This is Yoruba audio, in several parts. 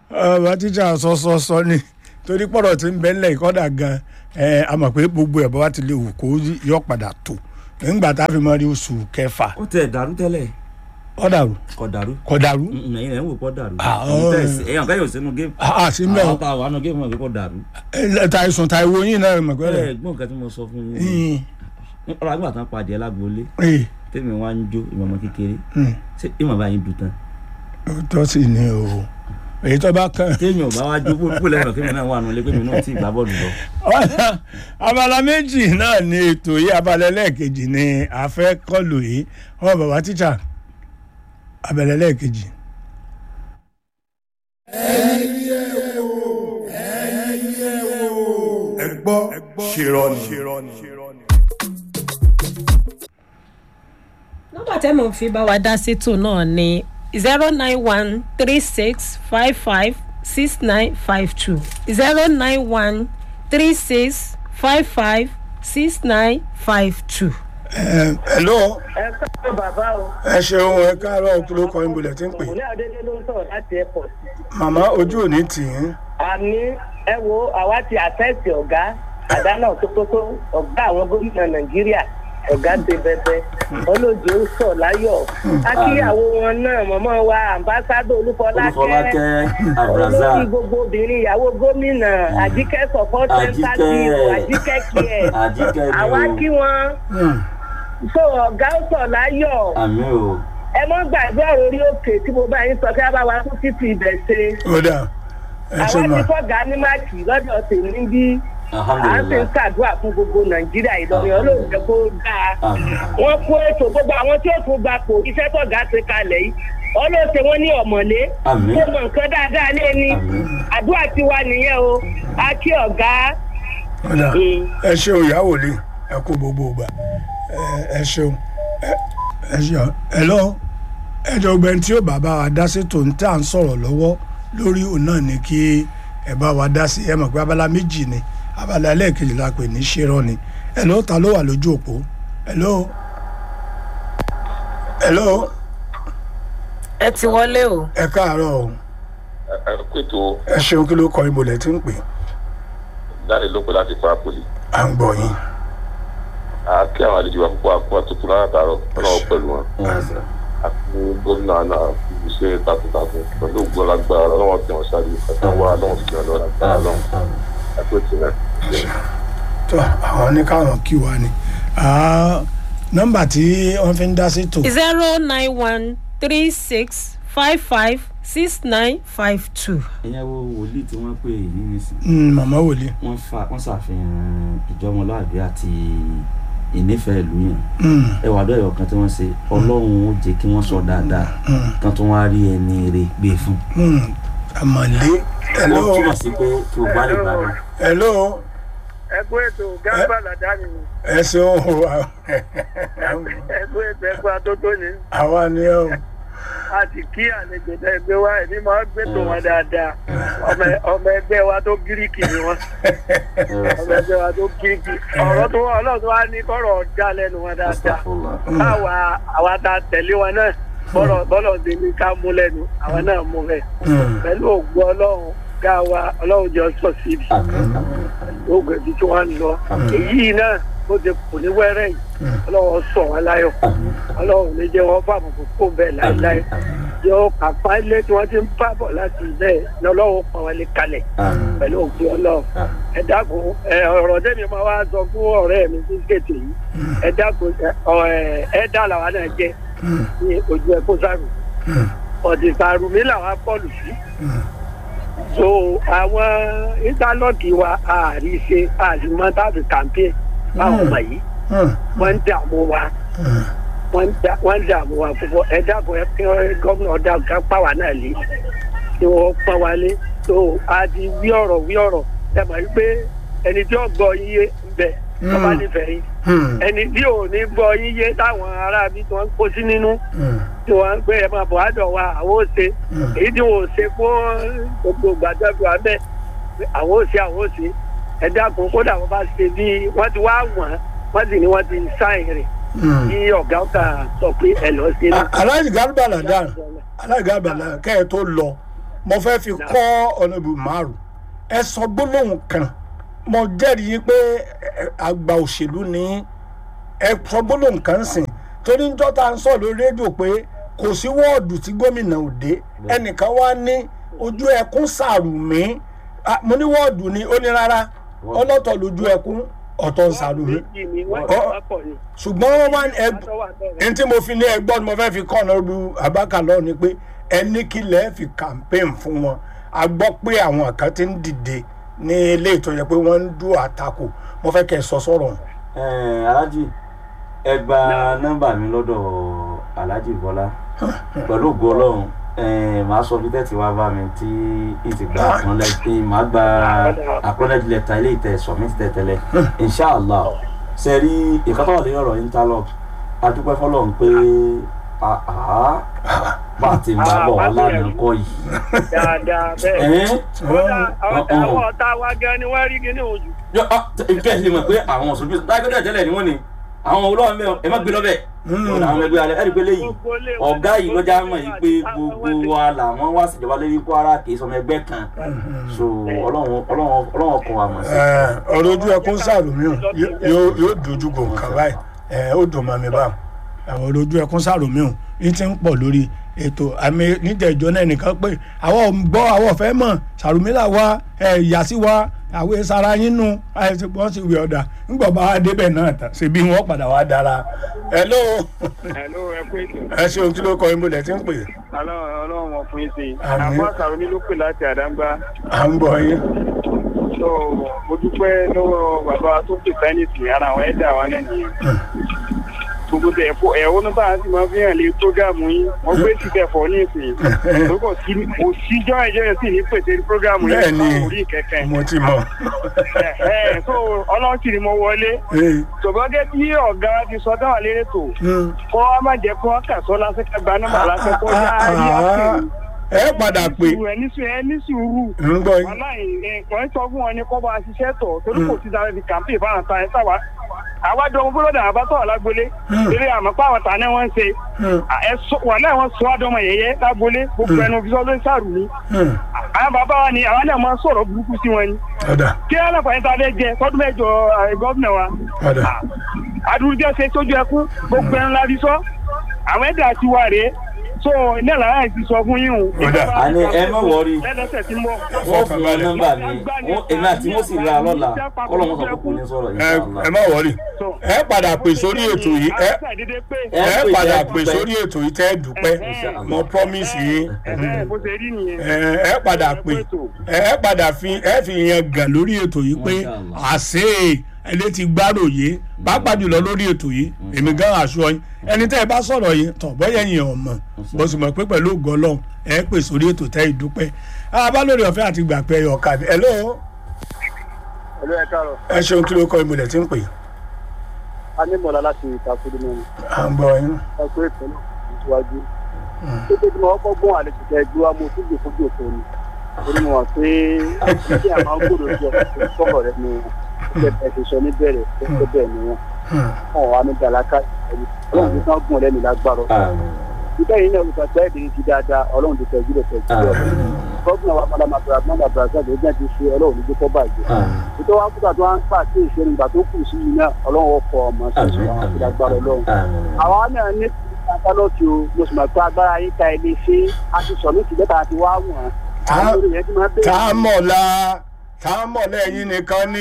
bá tíjà sọsọsọ ni torí pọ̀rọ̀ tí ń bẹ ńlẹ̀ ìkọ́dà gan ẹ a mọ̀ pé gbogbo ẹ̀ bọ́ bá ti lè wù kó yọ padà tó nígbà tá a fi mọ rí oṣù kẹfà ó tẹ̀ dàrú tẹ́lẹ̀ ọ̀dàrú kò dàrú kọ̀dàrú Mm, ẹ̀yin rẹ̀ ń wò kọ́ dàrú Ah, Ẹ̀yin oh. tẹ̀ sí- ẹ̀yin ọ̀gá yóò sínú géèmù àti mẹ́ àwọn tá a wà nù géèmù ọ̀gá kò dàrú o ta ìsùn ta ìwo yín náà mọ̀ pé ẹ̀ rẹ̀ gbọ́n nǹkan tí mo sọ fún yín ọ̀rọ̀ àgbà tán padì ẹ̀ lágboolé tèmi wá ń jó ìmọ̀ ọmọ kékeré ṣé ìmọ̀ bá yín dùn tán tó sì ní o èyí tó bá kàn. téèyàn ò bá wá jó púpọ̀ lẹ́yìn kémi náà wà nù lé kémi náà tí ì gbá bọ́ọ̀lù lọ. Ọ̀nà abala méjì náà ni ètò yìí abala ẹlẹ́ẹ̀kejì ni a fẹ́ kọlù yìí ọmọ bàbá tíṣà abala ẹlẹ́ẹ̀kejì. ẹ gbọ́ ṣèrọ̀nì. nọ́mbà tẹ́ mọ̀ fi bá wa dá sétò náà ni zero nine one three six five five six nine five two zero nine one three six five five six nine five two. hello ẹ káàárọ̀ bàbá o ẹ ṣeun ẹ káàárọ̀ kí ló kọ́ ìbùlẹ̀ tí ń pè. òní àdédé ló ń sọ̀rọ̀ láti airport. màmá ojú ò ní tì í. àmì ẹ wo àwa ti àtẹ́sì ọ̀gá àdánà tótótó ọ̀gá àwọn gómìnà nàìjíríà ọ̀gá ti bẹbẹ olóòjì ó sọ̀ láyọ̀ akíyàwó wọn náà mọ̀mọ́ wa ambassadọ olúfọlákẹ́ olùfọlákẹ́ abdulrasaq olórí gbogbo obìnrin ìyàwó gómìnà àjíkẹ́ support center Àjíkẹ́. dìbò àjíkẹ́ kíẹ̀ àjíkẹ́ ni àwa o kí wọn so ọ̀gá ó sọ̀ láyọ̀ àmì o ẹ mọ́ gbàgbé ọ̀rọ̀ orí òkè tí mo bá yín sọ kí a bá wa tún títí ibẹ̀ ṣe ó dà ẹ ṣe àwọn mà ti fọ́gà ní máàkì lọ́dọ̀ tèmi bí à ń sì ń alhamdulilayi ṣàdúrà fún gbogbo nàìjíríà ìlọrin olóòjẹ kó dáa àmì wọ́n kó ètò gbogbo àwọn tí ó tún gbapò iṣẹ́ tọ̀gá ti kalẹ̀ yìí ọlọ́ọ̀ṣẹ́ wọn ní ọ̀mọ̀lé Àmín. tó mọ nǹkan dáadáa lé ní Àmín. àdúrà tiwa nìyẹn o a kí ọ̀gá ó dà Mm. ẹ ṣeun ìyàwó lè ẹ kó gbogbo ìgbà ẹ- ẹ ṣeun ẹ- ẹ ṣeun ẹ lọ ẹjọ ọgbẹni tí ó bàbá wa dá sí tòun tá à ń sọ̀rọ̀ lọ́wọ́ lórí òun náà ni kí ẹ bá wa dá sí ẹ mọ̀ pé abala méjì ni abala ẹlẹ́ẹ̀kejì la pè ní ṣẹ́rọ́ ni ẹ lọ́ ta ló wà lójú òpó ẹ lọ́ ẹ lọ́ ẹ ti wọlé o. ẹ káàárọ̀ o ẹ pètò ẹ ṣeun kí ló kọ ibo lẹ ti ń pè dáre ló pè láti fápolì à ń gbọ́ yín àáké àwọn àlejò wa púpọ̀ àpò tuntun látàárọ̀ ọlọ́wọ́ pẹ̀lú wọn àti gómìnà náà fi ṣe takuntakun pẹ̀lú ògbọ́n lágbára ọlọ́wọ́ tí wọ́n ṣáájú ẹ̀ka wá ọlọ́wọ́ sí ọlọ́wọ́ lágbára ọlọ́wọ́ àpètò náà. tó àwọn ní káwọn kí wa ni Ah, nọ́mbà tí wọ́n fi ń dá sí tò zero nine one three six five five six nine five two. ìyẹn wo wòlíì tí wọ́n pè ní nísìnyí Mm, màmá wòlíì. wọ́n fa wọ́n ṣàfihàn ìjọmọlúàbí àti ìnífẹ̀ẹ́ ìlú yẹn Mm, ẹ wà lọ́yọ̀ kan tí wọ́n ṣe ọlọ́run ó jẹ́ kí wọ́n sọ dáadáa mm, kan tó wá rí ẹni rè gbé fún. mm. àmọ̀lé ó hello túmọ̀ sí pé kí o bá lè bá mi. hello ẹ kú ètò gábà làdáni ẹ ṣeun o ẹ kú ètò ẹ kú atótó ni àwa ni ẹ o a ti kí àlejò tẹ ẹgbẹ́ wa ẹni máa gbé tó wọn dáadáa ọmọ ọmọ ẹgbẹ́ wa tó gíríkì ni wọn ọmọ ẹgbẹ́ wa tó gíríkì ọ̀rọ̀ tó wà ọlọ́run tó wá ní kọ́rọ̀ ọ̀dà lẹ́nu wọn dáadáa Astaghfirullah. báwa àwa ta tẹ̀lé wọn náà bọ́lọ̀ bọ́lọ̀ ṣe ní ká mú lẹ́nu àwa náà mú bẹ́ẹ̀ Mm, pẹ̀lú ògbó ọlọ́run ká wa ọlọ́run jọ sọ síbi àmín àmín oògùn ẹbí tí wọ́n ń lọ Àmín. èyí náà bó ti kù ní wẹ́rẹ́ yìí ọlọ́run sọ wọn láyọ̀ àmín ọlọ́run ní jẹ́ wọ́n fàmù kó bẹ́ẹ̀ láéláé àmín yóò kápá ilé tí wọ́n ti ń bá bọ̀ láti ilé lọ́lọ́run pa wọn lé kalẹ̀ àmín pẹ̀lú ògbó ọlọ́run àmín. ẹ dákun ẹ ọ̀rọ̀ tẹ́mi máa wá sọ fún ọ̀rẹ́ mi sí gètè yìí ẹ dákun ẹ ọ, ẹ ẹ dá làwọn náà jẹ mm, ní ojú ẹ kó sáré mm, ọ̀dìsàrù mi làwọn bọ́ọ̀lù sí mm. so àwọn íńtánọ́ọ̀tì wa àárí ṣe àlùmọ́ tàbí kàmpé báwọn ọmọ yìí Mm, wọ́n ń dààmú wa mm. wọ́n ń dà- wọ́n ń dààmú wa púpọ̀ ẹ dákun ẹ kí gómìnà ọ̀dà ká pa wá náà lé tí wọ́n pọ́n wa lé so a ti wí ọ̀rọ̀ wí ọ̀rọ̀ ẹ mọ̀ wípé ẹni tí ó gbọ́ yín yé ń bẹ tó bá Mm. nífẹ̀ẹ́ yín Mm, ẹni tí ò ní gbọ́ yín yé táwọn aráabí tí wọ́n ń kó sí nínú mm, tí wọ́n ń gbé ẹ máa bọ̀ àdọ̀ wa àwọn ò ṣe mm. èyí tí wọn ò ṣe fún gbogbo gbàdúrà wa bẹ́ẹ̀ àwọn ò ṣe àwọn ò ṣe ẹ dákun kódà wọn bá ṣe bí wọ́n ti wá wọ̀n wọ́n sì ní wọ́n ti sáìn rẹ̀ Mm. kí ọ̀gá ọ̀gá sọ pé ẹ lọ sí A- aláìsí gàlùbà làdá aláìsí gàlùbà làdá kẹ́ ẹ tó lọ mo fẹ́ fi kọ́ ọ̀nàbù márùn ẹ sọ gbólóhùn kan mo jẹ́rìí yín pé ẹ, àgbà òṣèlú ni ẹ sọ gbólóhùn kan sìn torí níjọ́ tá à ń sọ lórí rédíò pé kò sí wọ́ọ̀dù tí gómìnà ò dé ẹnìkan wá ní ojú ẹkún sàrùmí Ah, mo ní wọ́ọ̀dù ni ó ní rárá ọlọ́tọ̀ lójú ẹkún ọ̀tọ̀ sàrùmí méjì ni wọ́n Ọ- ti wá pọ̀ ni. ṣùgbọ́n wọ́n wá ní ẹ Wọ́n tó wà bẹ́ẹ̀ ẹni tí mo fi ní ẹgbọ́n ni mo fẹ́ fi kọ́ ọ̀nà lu abaka lọ ni pé ẹni kí lẹ́ fi campaign fún wọn a gbọ́ pé àwọn kan ti ń dìde ní ilé ìtọ́jú pé wọ́n ń dún àtakò mo fẹ́ kẹ́ ẹ sọ sọ̀rọ̀ Ẹ̀ẹ́n, alhaji ẹ gba nọ́mbà mi lọ́dọ̀ alhaji bọ́lá pẹ̀lú ògo ọlọ́run ẹ̀ẹ́n, màá sọ bí tẹ́tí wá bá mi tí ìtì gba acknowledge màá gba acknowledge letter ilé ìtẹ̀ submit tẹ̀tẹ̀lẹ̀ inshallah ṣe rí ìkọ́tọ̀ lórí ọ̀rọ̀ interlock adúpẹ́ fọlọ́run pé àá bá a ti ń bá bọ̀ ọ́ lánàá kọ́ yìí. dáadáa bẹ́ẹ̀. ẹ̀ẹ́n, kódà àwọn ọ̀hún. àwọn ọ̀tá wa gan ni wọ́n rí kíní ojú. yọ ọ ìfẹ́ ṣe mọ̀ pé àwọn òṣèlú lágbẹ́dẹ́ tẹ́lẹ̀ ni wọ́n ni àwọn olóhùn mẹ́wọ̀n ẹ má gbé lọ́bẹ̀ ọ̀nà àwọn ẹgbẹ́ alẹ́ ẹ̀rí pé léyìí Gbogbo ilé wọn ọ̀gá ni yìí wọ́n lọ́jà ti mọ̀ wá yìí pé àti gbogbo àwọn wa làwọn wá síjọba lórí Kwara kì í sọmọ ẹgbẹ́ kan so ọlọ́run ọlọ́run ọlọ́run kọ wa mọ̀ sí. ọ̀rọ̀ ojú ẹkún sàrùmí o yóò yóò dojú kò nǹkan báyìí ẹ, ó dùn mọ́ mi báwọn àwọn ọ̀rọ̀ ojú ẹkún sàrùmí o ní ti ń pọ̀ lórí ètò àmì níjẹ̀jọ́ náà nìkan pé àwọn ò ń gbọ́ àwọn ò fẹ́ mọ̀ sàrùmí là wá ẹ, ìyá sí wa àwọn sara yín nu àìsí wọ́n sì wí ọ̀dà ńgbọ̀ bá wa débẹ̀ náà tán ṣèbí wọ́n padà wá dára hello Hello, ẹ kú ètò. ẹ ṣeun kí ló kọ yín bolẹ̀ tí ń pè Ọlọ́run ọlọ́run wọn fún yín sí i. Àmín. Àbọ̀ àṣàrò mi ló pè láti àdáńgbá. à ń gbọ́ yín So mo dúpẹ́ lọ́wọ́ bàbá tó pè sáyẹ́ǹsì ara àwọn ẹ̀dá wa náà nìyẹn. Gbogbo tẹ̀ ẹ̀fọ́ ẹ̀wọ́n náà bá ti máa fi hàn lé prógámù yín. Wọ́n gbé síbẹ̀ fọ́ ní ìsìn. Lókọ̀ sí kò síjọ́ ẹ̀jẹ̀ yẹn sì ní pèsè prógámù yín. Bẹ́ẹ̀ ni. fún orí kẹ̀kẹ́. mo ti mọ̀ Ẹ̀hẹ́, So ọlọ́run sì ni mo wọlé. Ee, Ṣùgbọ́n gẹ́gẹ́ bí ọ̀gá ti sọ dáwà lérè tó. hmm. Kọ́ wa má jẹ́ kó wọ́n kà sọ́ lásán ká gba nọ́mbà lásán kó Ah, yá ah, ayé ah. àpèrè ẹ padà pé ẹ ní sùúrù ẹ ní sùúrù ń gbọ́ yín wàláì nǹkan sọ fún wọn ni kọ́ bá a ṣiṣẹ́ tọ̀ torí kò sí sáré fi kàmpé ìbára ta ẹ sáwà àwájọ ọmọ gbọ́dọ̀ àbá tọ̀ lágbolé eré àmọ́ pé àwọn tàní wọ́n ń ṣe Hmm. ẹ sọ wàláì wọ́n sọ àdọ́mọ yẹyẹ lágbolé gbogbo ẹnu fi sọ ló ń sàrù ni Hmm. àwọn bàbá wa ni àwọn náà máa ń sọ̀rọ̀ burúkú sí wọn ni ọ̀dà kí aláfààní ta lè jẹ tọdún mẹ́jọ gọ́vnà wa ọ̀dà adúrújẹ ṣe sójú ẹkún gbogbo ẹnu la fi sọ àwọn ẹ̀dá ti wà rèé so ní àlàyé ti sọ fún yín o. Ọ̀dà. Àní ẹ má wọrí. lẹ́lẹ́sẹ̀ tí ń bọ̀. wọ́n fún wọn nọ́mbà mi wọ́n èmi àti wọ́n sì ra lọ́la kọ́lọ́ wọn sọ pé kò ní sọ̀rọ̀ ẹ inshallah. ẹ má wọrí ẹ padà pè sórí ètò yìí ẹ Ẹ ẹ pè padà jẹ́ pè dúpẹ́. sórí ètò yìí tẹ́ ẹ dúpẹ́ Inshallah. mo promise yín bó ṣe rí nìyẹn. ẹ ẹ padà pè ẹ ẹ padà fi ẹ fi yẹn gàn lórí ètò yìí pé Inshallah. àṣẹ ẹlẹ́ ti gbáròyé pàápàá jùlọ lórí ètò yìí èmi gan aṣọ yín ẹni tẹ́ ẹ bá sọ̀rọ̀ yìí tọ̀ bọ́yẹ̀ yẹn ò mọ̀ bó sì mọ̀ pé pẹ̀lú ògo Ọlọ́run ẹ pè sórí ètò tẹ́ ìdúpẹ́ abá lórí ọ̀fẹ́ àti gbà pé ẹyọ ọ̀kadì ẹ lóò ẹ̀lú ẹ̀ káàrọ̀ ẹ ṣeun kí ló kọ ìmùlẹ̀ tí ń pè a ní mọ̀lá láti ìtàkùn mẹ́rin à ń gbọ́ yín. ẹ̀kọ́ ètò náà níwájú. títí tí mo kọ́kọ́ gbọ́n àlejò tẹ ẹgbẹ́ wa mo tún gbè fojú òfò ni torí mo mọ̀ pé kí a máa ń gbòdò sí ọkọ̀ kọ́kọ̀ rẹ ni ẹ ti sọ níbẹ̀rẹ̀ tó bẹ́ẹ̀ ni wọ́n wọn wà ní dàlákà ẹni ọlọ́run ti sàn gùn lẹ́nu lágbára Àmín. ìbẹ́ yìí náà olùkọ́ ẹ̀ dìrín ti dáadáa ọlọ́run ti tẹ̀jú rẹ̀ tẹ̀jú rẹ̀ Àmín. gọ́ọ̀nà wa malama abdulrahman abdulrasaq ló jẹ́ ti ṣe ọlọ́run ní gbẹ́kọ́ bàjẹ́ Àmín. ìtọ́ wa kúta tó wá ń pa sí ìṣẹ́nu ìgbà tó kù sí yìí náà ọlọ́run ọkọ̀ ọmọ sí Àmín. àwọn àti lágbára ọlọ́run Àmín. àwa náà ní kátálọ́ọ̀tì o mo sì mọ̀ pé agbára yín ka ilé ṣe a ti sọ ní ìtìlẹ́ta àti wá wọ̀n Tá- àwọn olórí yẹn ti máa tá a bẹ̀rẹ̀ mọ̀ la tá a mọ̀ lẹ́yìn nìkan ní.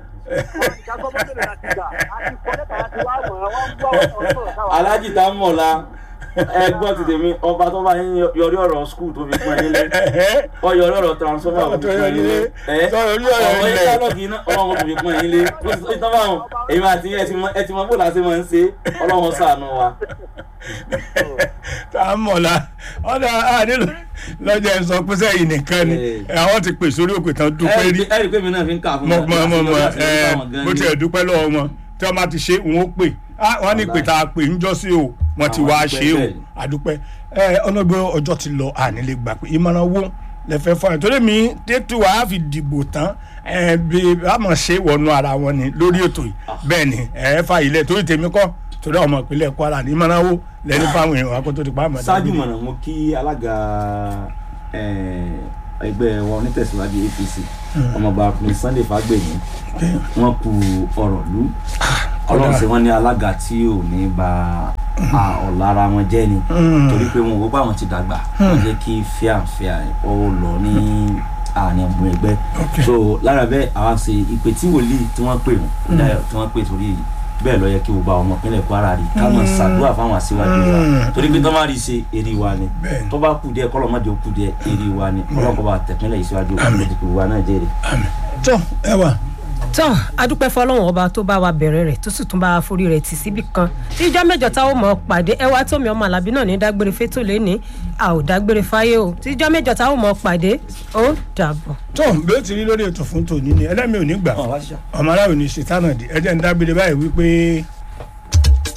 alájì tá mọ̀ la ẹ gbọ́ ti tèmi ọba tó bá yín yọrí ọ̀rọ̀ skul tó fi pín ẹ nílé ọ yọrí ọ̀rọ̀ transformer tó fi Tó pín ẹ yọrí nílé ẹ tó yọrí ọ̀rọ̀ ọ̀rọ̀ ilẹ̀. ìtàlọ́gì iná ọlọ́run tó fi pín ẹ nílé ó ti tán báwọn èmi àti ẹ ti mọ ẹ ti mọ bó la ṣe máa ń ṣe ọlọ́run ṣàánú wa. tá a mọ̀ la ọ̀dà àdìlù lọ́jọ́ ẹ̀ sọ pé sẹ́yìn nìkan ni àwọn ti pè sórí òkè tán dúpẹ́ rí ẹ rí i pé mi náà fi ń kà fún mọ wọn. mọ mọ mọ láti ẹ lọ́dọ̀ àwọn gan bó ni. tiẹ̀ dúpẹ́ lọ́wọ́ wọn tí wọ́n bá ti ṣe òun ó pè á wọ́n ní pè tá a pè ń jọ́ sí o wọ́n ti Àwọn wá dúpẹ́ ṣe o bẹ́ẹ̀ ni. àdúpẹ́ ẹ ọlọ́gbẹ́ ọjọ́ ti lọ àní lè gbà pé ìmọ̀ràn wo lẹ́fẹ̀ẹ́ fún ẹ torí mi tètè wàá fi dìbò tán ẹ bí àmọ̀ ṣe wọnú ara wọn ni lórí ètò yìí bẹ́ẹ̀ ni ẹ fà ilẹ̀ torí tèmi kọ́ torí ọmọ ìpínlẹ̀ Kwara ní ìmọ̀ràn wo lẹ́ni fáwọn èèyàn wa kó tó ti pa àmọ́ ṣáájú mọ̀nà mo kí alága eh, ẹgbẹ́ wa onítẹ̀síwájú apc ọmọọba prince sunday fagbemi wọn kú ọ̀rọ̀ lù ọlọ́run ṣe wọ́n ní alága tí ò ní ba a ọ̀la ara wọn jẹ́ ni torí pé wọn ò bá wọn ti dàgbà wọ́n jẹ́ kí fíàfíà ó lọ ní àárín ọmọ ẹgbẹ́ Okay. so lára bẹ́ẹ̀ àwa ṣe ìpè tí wòlíì tí wọ́n pè wọ́n Dáyọ̀ tí wọ́n pè sórí bẹ́ẹ̀ lọ yẹ kí gbogbo àwọn ọmọ ìpínlẹ̀ kwara rí ká mọ̀ ṣàdúrà fáwọn aṣíwájú wa Mm. torí pé tó má rí i ṣe èrè wa ni Bẹ́ẹ̀ni. tó bá kù díẹ̀ kọ́lọ́ má jẹ́ ó kù díẹ̀ èrè wa ni kọ́lọ́ kọ́ bá tẹ̀pínlẹ̀ ìṣíwájú olùdíje wa náà jẹ́rìí. tó ẹ wà tán adúpẹ́ fọlọ́run ọba tó bá wa bẹ̀rẹ̀ rẹ̀ tó sì tún bá wa forí rẹ̀ tì síbì kan tíjọ́ mẹ́jọ táwọn mọ̀ pàdé ẹ wá tómi ọmọ alábí náà ní dágbére fétò lẹ́ni a ò dágbére fáyé o tíjọ́ mẹ́jọ táwọn mọ̀ pàdé ó dàbọ̀. tó bí ó ti rí lórí ètò fún tòní ni ẹlẹ́mi ò ní gbà ọmọ aráàlú ní ṣètánà dé ẹjẹ́ ń dágbére báyìí wípé